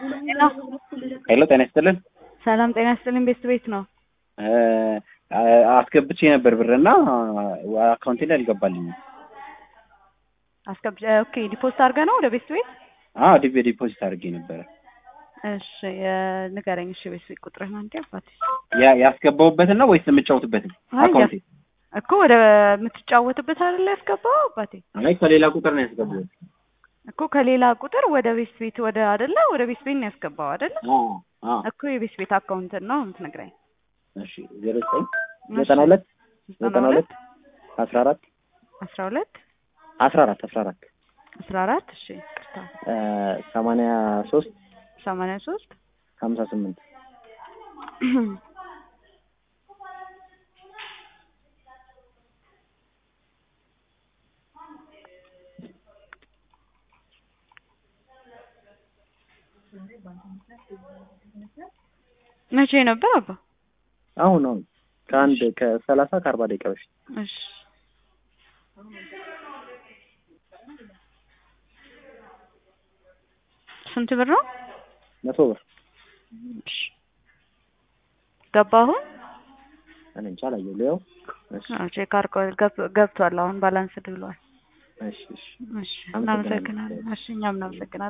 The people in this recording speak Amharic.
ሄሎ ጤና ይስጥልን። ሰላም ጤና ይስጥልኝ። ቤት ቤት ነው አስገብቼ ነበር ብርና አካውንቴ ላይ አልገባልኝም። አስገብ ኦኬ ዲፖዚት አድርገህ ነው ወደ ቤት ቤት? አዎ ዲቤ ዲፖዚት አድርጌ ነበረ። እሺ ንገረኝ። እሺ ቤት ቤት ቁጥርህን አንዴ አባቴ። ያ ያስገባሁበትን ነው ወይስ የምጫወትበትን አይ አካውንቴ? እኮ ወደ የምትጫወትበት አይደለ ያስገባው አባቴ? አይ ከሌላ ቁጥር ነው ያስገባሁት። እኮ ከሌላ ቁጥር ወደ ቤት ቤት ወደ አይደለ ወደ ቤት ቤት ነው ያስገባው አይደለ? አዎ አዎ። እኮ የቤት ቤት አካውንትን ነው የምትነግረኝ። እሺ ዜሮ ዘጠኝ ዘጠና ሁለት ዘጠና ሁለት አስራ አራት አስራ ሁለት አስራ አራት አስራ አራት አስራ አራት እሺ ቅርታ ሰማንያ ሶስት ሰማንያ ሶስት ሀምሳ ስምንት መቼ ነበር አባ? አሁን አሁን ከአንድ ከሰላሳ ከአርባ ደቂቃ በፊት እሺ ስንት ብር ነው? መቶ ብር እሺ ገባ አሁን? እኔ እንጃ አላየሁ ሊያው እሺ አዎ ቼክ አድርጎ ገብ- ገብቷል። አሁን ባላንስድ ብሏል። እሺ እሺ እሺ እናመሰግናለን። እሺ እኛም እናመሰግናለን።